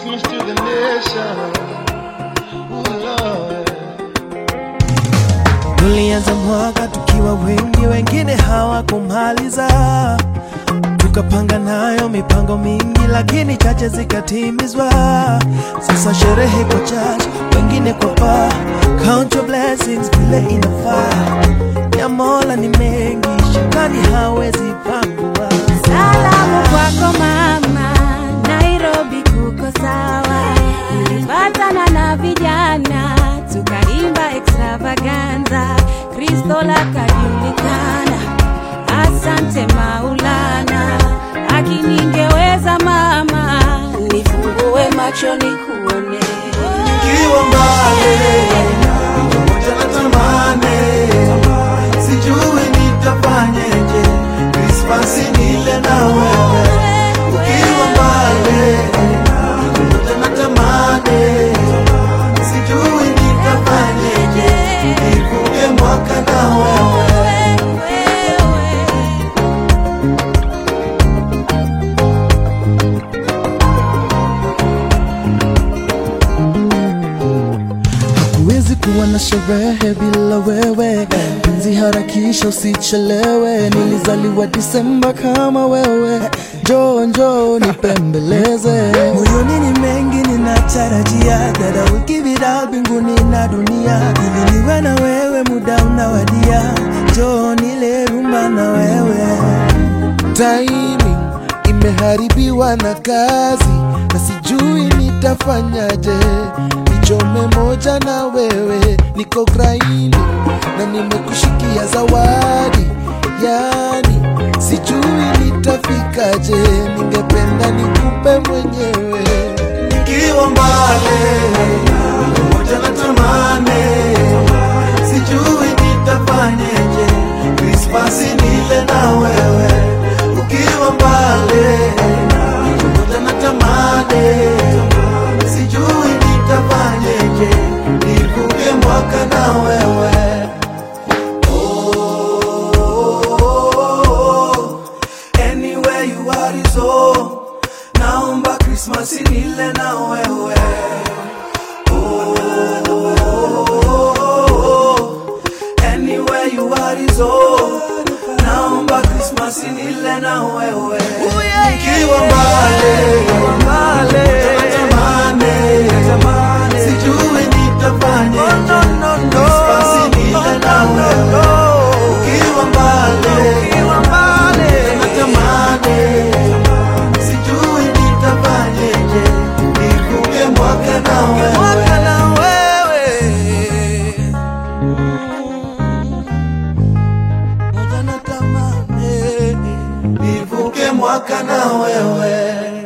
Christmas to the nation. Ooh, Lord. Tulianza mwaka tukiwa wengi, wengine hawakumaliza. Tukapanga nayo mipango mingi, lakini chache zikatimizwa. Sasa sherehe kwa church, wengine kwa bar. Count your blessings vile inafaa. Ya Mola ni mengi, shetani hawezi pangua. Salamu kwako mama, Nairobi kuko sawa. Nilipatana na vijana tukaimba extravaganza, Kristo lakajulikana. Asante Maulana, akiningeweza mama, nifungue macho nikuone. Nikiwa mbali, pamoja na tamani, sijui nitafanyeje. Krismasi nile na wewe, ukiwa mbali, pamoja na tamani, sijui nitafanyeje. Nivuke mwaka na wewe. Huwezi kuwa na sherehe bila wewe, penzi harakisha, usichelewe. Nilizaliwa Disemba kama wewe, njoo njoo nipembeleze. Moyoni ni mengi ninatarajia, dada, wiki bila mbinguni na dunia, ili niwe na wewe, muda unawadia, njoo nile rumba na wewe. timing imeharibiwa na kazi na sijui nitafanyaje nichome moja na wewe niko graini na nimekushikia zawadi yani sijui nitafikaje ningependa nikupe mwenyewe nikiwa mbali pamoja na tamani, sijui nitafanyeje. Krismasi nile na wewe, ukiwa mbali pamoja na tamani, sijui nitafanyeje. Nivuke mwaka na wewe Oh, anywhere you are is all. Naomba Krismasi nile na wewe Oh, anywhere you are is all. Naomba Krismasi nile na wewe Nikiwa mbali natamani, sijui nitafanyeje. Krismasi nile na wewe Ukiwa mbali natamani sijui nitafanyeje, nivuke mwaka na wewe. Moja natamani, nivuke mwaka na wewe